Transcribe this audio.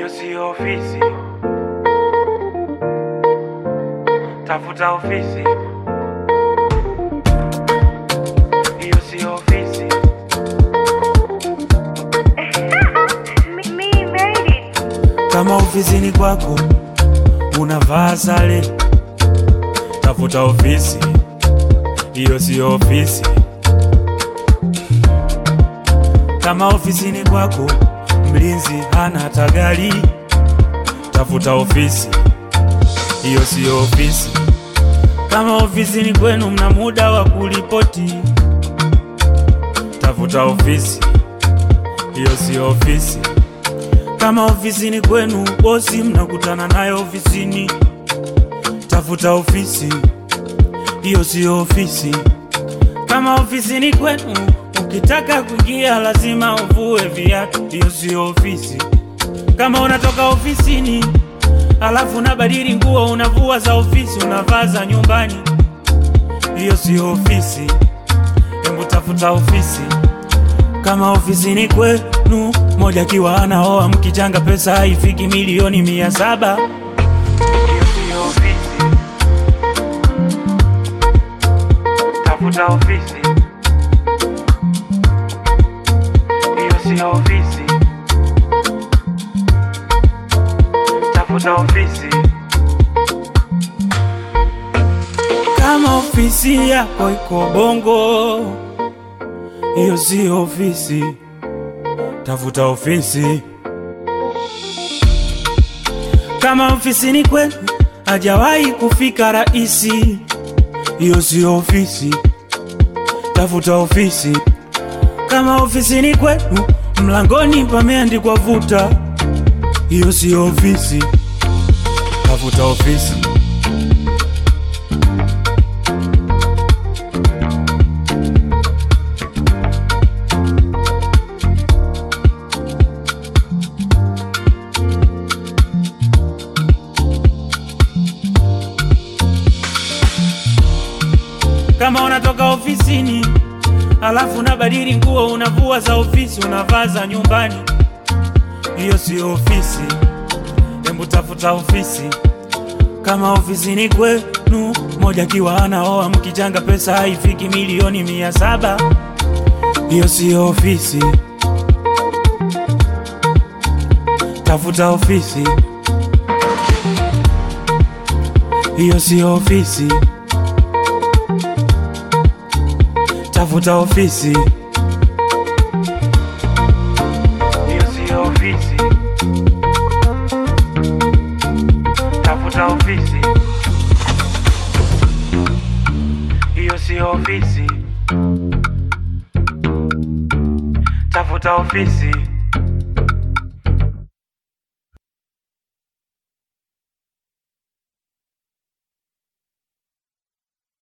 si ofisi, tafuta ofisi. Hiyo si ofisi, Me, me made it. kama ofisini kwako unavaa sare, tafuta ofisi. Hiyo si ofisi. Kama ofisini kwako mlinzi hana tagali, tafuta ofisi. Hiyo si ofisi. Kama ofisini kwenu mna muda wa kuripoti, tafuta ofisi. Hiyo si ofisi. Kama ofisini kwenu bosi mnakutana naye ofisini, tafuta ofisi. Hiyo siyo ofisi. Kama ofisini kwenu ukitaka kuingia lazima uvue viatu, hiyo siyo ofisi. Kama unatoka ofisini alafu unabadili nguo, unavua za ofisi unavaa za nyumbani, hiyo siyo ofisi. Hebu tafuta ofisi. Kama ofisini kwenu moja kiwa anaoa mkichanga pesa haifiki milioni mia saba hiyo siyo ofisi. Tafuta ofisi. Hiyo siyo ofisi. Tafuta ofisi. Kama ofisi yako iko Bongo, hiyo siyo ofisi. Tafuta ofisi. Kama ofisini kwenu hajawahi kufika raisi, hiyo siyo ofisi. Tafuta ofisi. Kama ofisini kwenu mlangoni pameandikwa vuta, hiyo siyo ofisi. Tafuta ofisi. Kama unatoka ofisini alafu unabadili nguo, unavua za ofisi unavaa za nyumbani, hiyo siyo ofisi. Hebu tafuta ofisi. Kama ofisini kwenu moja kiwa anaoa mkichanga pesa haifiki milioni mia saba hiyo siyo ofisi. Tafuta ofisi. Hiyo siyo ofisi. Tafuta ofisi. Hiyo siyo ofisi. Tafuta ofisi. Hiyo siyo ofisi. Tafuta ofisi.